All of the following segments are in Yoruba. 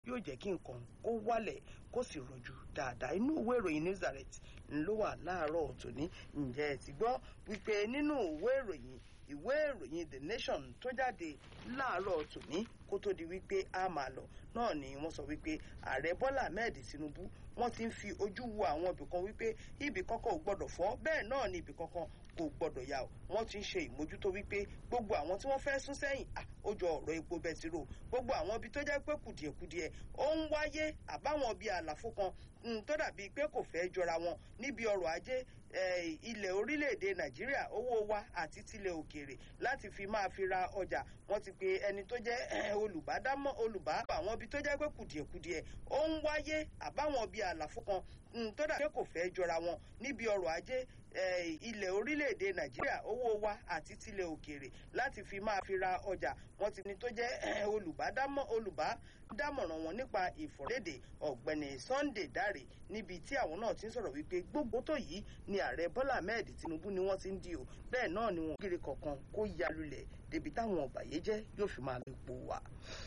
yóò jẹ́ kí nǹkan kó wálẹ̀ kó sì rọjú dáadáa inú ìwé ìròyìn news alert ló wà láàárọ̀ tòní ǹjẹ́ ẹ ti gbọ́ wípé nínú ìwé ìròyìn ìwé ìròyìn the nation tó jáde láàárọ̀ tòní kó tó di wípé a máa lọ náà ni wọ́n sọ wípé ààrẹ bọ́lá ahmed tinubu wọ́n ti ń fi ojú wo àwọn ibì kan wípé ibì kankan ò gbọ́dọ̀ fọ́ bẹ́ẹ̀ náà ni ibì kankan kò gbọ́dọ̀ yà ó wọ́n ti ń ṣe ìmójútó wípé gbogbo àwọn tí wọ́n fẹ́ sún sẹ́yìn ó jọ ọ̀rọ̀ epo bẹtiró gbogbo àwọn ibi tó jẹ́ pé kùdìẹ̀kudiẹ ó ń wáyé àbáwọn bíi àlàfo kan tó dàbíi pé kò fẹ́ jọra wọn níbi ọrọ̀ ajé ilẹ̀ orílẹ̀-èdè nàìjíríà owó wa àti tilẹ̀ òkèèrè láti fi máa fi ra ọjà wọ́n ti pe ẹni tó jẹ́ olùbádámọ̀ olùbá àwọn ibi tó jẹ́ pé kùdìẹ̀kudiẹ ó ń wáyé àbáwọn bíi àlàfo kan tó dàbíi pé kò fẹ́ jọra wọn níbi ọrọ̀ ajé ilẹ̀ orílẹ̀-èdè nàìjíríà owó wa àti tilẹ̀ òkèèrè láti fi máa fi ra ọjà wọ́n ti ní tó jẹ́ olùbádámọ̀ olùbádámọ̀ràn wọn nípa ìfọ̀rẹ́dẹ̀ ọ̀gbẹ́ni sunday dáre níbi tí àwọn náà ti ń sọ̀rọ̀ wípé gbogbo tó yìí ni ààrẹ bọ́lá ahmed tinubu ni wọ́n ti ń di o bẹ́ẹ̀ náà ni wọn kiri kọ̀ọ̀kan kó ya lulẹ̀ débi táwọn ọ̀bàyéjẹ́ yóò fi máa lè po wà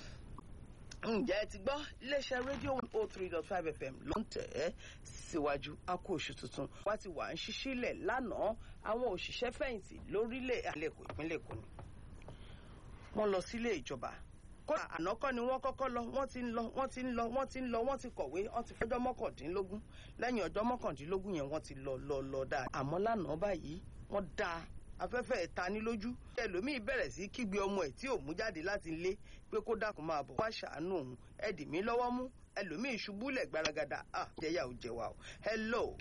ǹjẹ́ ẹ ti gbọ́ iléeṣẹ́ rédíò one oh three dot five fm ló ń tẹ̀ ẹ́ síwájú akó oṣù tuntun wá ti wà ń ṣíṣílẹ̀ lánàá àwọn òṣìṣẹ́ fẹ̀yìntì lórílẹ̀ àlẹ́kọ̀ ìpínlẹ̀ èkó ni wọ́n lọ sílé ìjọba kódà àná kọ́ ni wọ́n kọ́kọ́ lọ wọ́n ti ń lọ wọ́n ti ń lọ wọ́n ti ń lọ wọ́n ti kọ̀wé wọ́n ti fọjọ́ mọ́kàndínlógún lẹ́yìn ọjọ́ mọ́kàndínlógún yẹn wọ́n ti lọ lọ lọ dáa àmọ́ lánàá báyìí wọ́n dáa afẹ́fẹ́ ẹ̀ta ní lójú ẹlòmíì bẹ̀rẹ̀ sí kígbe ọmọ ẹ̀ tí ò mú jáde láti ilé pé kó dákun máa bọ̀ wá ṣàánú òun ẹ dì mí lọ́wọ́ mú ẹlòmíì ṣubúlẹ̀ gbaragada ah jẹ́yà ò jẹ́ wa o hello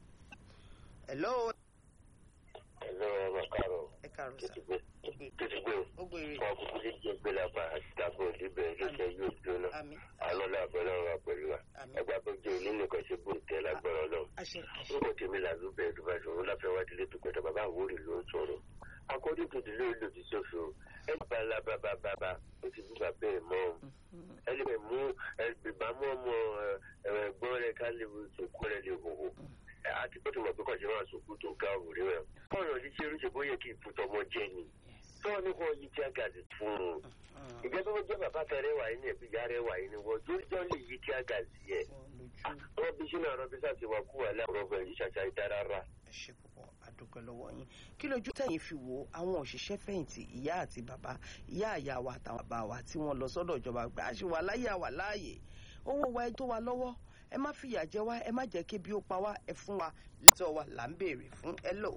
hello. hello ọmọ káàrọ̀ ẹ káàrọ̀ sá tètè ó gbére wọn kúkú lè jẹ gbé lápá àtìdáko òdìbẹ lókè yóò jóná àmì alọ́lá àbẹ̀lẹ̀ wa pẹ̀lú wa àmì ẹgbà tó jẹ́ ilé nìkan ṣe bó tẹ lágbára ọlọ́run àṣẹ àṣẹ orúkọ tèmi làlúbẹ̀ ẹ̀dùbàṣọ wọn láfẹ́ wá délé pípẹ́tà bàbá àwòrì ló ń sọ̀rọ̀ akọ́dé tòdì lórí lòdì sófin o ẹ bá lábàbàbà ó ti bú bàbá ẹ̀ mọ́ o ẹ lè mú ẹgbẹ̀bámú ọmọ ẹ̀gbọ́n rẹ̀ ká lè sòkú rẹ̀ lè hòhò àti pé tó mọ̀ pé kọ̀ọ̀ṣẹ́ máa sòkú tó ga òwúrẹ́ rẹ̀ ọ̀rọ̀ yìí ṣe oríṣi bóyá kí ìfútọ́mọ jẹ́ ni tọ́wọ́ ní kò yí tí a gàdì fún un ìjẹ́ tó jẹ́ bàbá kan rẹwà yìí ní ẹ̀bí ìyá rẹwà yìí ni wọ́n jọ́ lè yí tí a gàdì yẹ wọ́n bí sínú àrọ́ bí sáà ti wà kú wà láàárọ̀ ọgbà yìí ṣàṣà ìdárara. ẹ ṣe púpọ̀ àdúpẹ́ lọ́wọ́ yín kí lójú tẹ̀yìn fi wo àwọn òṣìṣẹ́ fẹ̀yìntì ìyá àti bàbá ìyá àyà wa àtàwọn bàbá wa tí wọ́n lọ sọ́dọ̀ ìjọba gbà á ṣe wà láyé àwà láàyè owó wa ẹ tó wa lọ́wọ́ ẹ má fìyà jẹ wá ẹ má jẹ́ kí bí ó pa wá ẹ fún wa lẹ́tọ̀ wa là ń béèrè fún ẹ lò.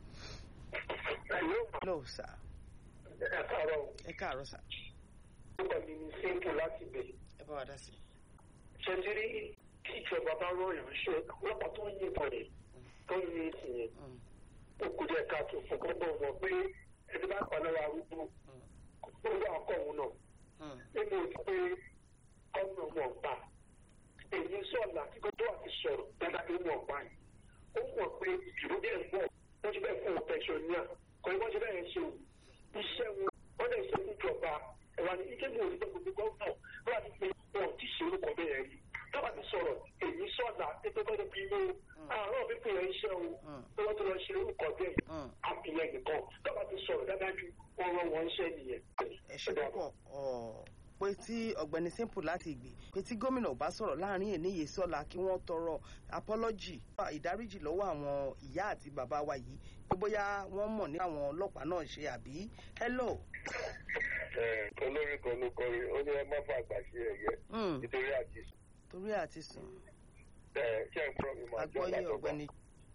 lò sà ẹ káàárọ̀ ẹ káàárọ̀ sà orúkọ mi ní sẹ́ńtù láti bẹ̀. ẹ bá wa dá sí. ṣe ti rí kí ìjọba bá rọyàn ṣe ọlọ́pàá tó ń yìnbọn rẹ̀ tó ń yin ìsìn yẹn ó kù díẹ̀ káàtó fún gbogbo ọmọ pé ẹni bá pa lọ́wọ́ arúgbó ó wà ọkọ̀ òun náà nínú òtún pé ọmọ ọmọ ọ̀gbà èyí sọ̀lá tí kò tó àti sọ̀rọ̀ dáadáa tó mọ̀ ọ̀gbà yìí ó mọ̀ pé ìdìbò díẹ̀ ń bọ̀ wọ́n ti bẹ́ẹ̀ fún un pẹ̀sọ̀níà kò ní wọ́n ti bẹ́ẹ̀ ṣe iṣẹ́ wọn wọ́n lè ṣe níjọba ẹ̀wà ní ike mi ò ní gbogbo gọ́ọ̀nà láti pe wọn ti ṣe orúkọ bẹ́ẹ̀ rí tọ́ba ti sọ̀rọ̀ èyí sọ̀lá pépé gbọ́dọ̀ bí inú àárọ̀ pípé yẹn iṣẹ́ o tó wọ́n ti lọ ṣe orúkọ bẹ́ẹ̀ àfihàn nìkan tọ́ba ti sọ̀rọ̀ dáadáa ju wọn rán wọn iṣẹ́ nìyẹn. ẹ ṣe púpọ̀ pé tí ọ̀gbẹ́ni simple láti gbé pé tí gómìnà bá sọ̀rọ̀ láàrin èníyè sọ́la kí wọ́n tọrọ apology ìdáríjì lọ́wọ́ àwọn ìyá àti bàbá wa yìí pé bóyá wọ́n mọ̀ ní àwọn ọlọ́pàá náà ṣe àbí hello. olórí kan ló kọrin ó ní ẹ má fà àgbà sí ẹyẹ nítorí àti sùn. torí àti sùn. ṣé ẹ fọ́ mi máa jọ agbọ́yé látọ̀gbà ọ̀gbẹ́ni.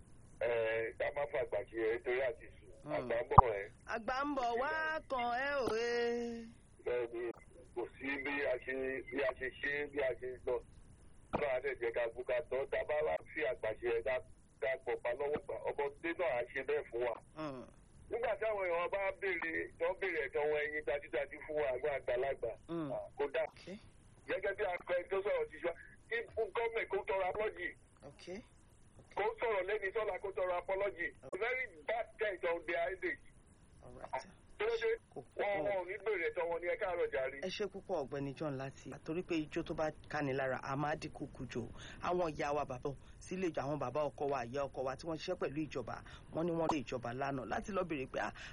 ká má fà àgbà sí ẹyẹ nítorí àti sùn àgbà ń bọ̀ ẹ́. àgbà ń bọ̀ wá kan ẹ òwe. bẹ́ẹ̀ ni kò sí bí a ṣe bí a ṣe ṣe bí a ṣe lọ lọ àdẹjẹ ká gbúka tán dábà wá fi àgbàṣe ẹ ká ká pọpá lọ́wọ́ gbà ọmọdé náà á ṣe bẹ́ẹ̀ fún wa. nígbà táwọn èèyàn bá béèrè tó ń béèrè ẹ̀tọ́ wọn ẹyin dájúdájú fún wa àgbà àgbàlagbà kódà gẹ́gẹ́ bí akọ tó sọ̀rọ̀ ti ṣọ́ kí gọ́ọ̀mẹ̀ kó tọrọ apọ́lọ́jì kó sọ̀rọ̀ lẹ́ni sọ́la kó tọrọ apọ́lọ́jì very bad things on their age tóde wọn wọn ò ní bèrè tọ wọn ní ẹ káàárọ̀ jàre. ẹ ṣe púpọ̀ ọ̀gbẹ́ni john láti àtorí pé ijó tó bá káni lára a máa dínkù kùjò àwọn ìyá wa bàbá sílé àwọn bàbá ọkọ wa ìyá ọkọ wa tí wọ́n ṣiṣẹ́ pẹ̀lú ìjọba wọ́n ní wọ́n lé ìjọba lánàá láti lọ bèrè pé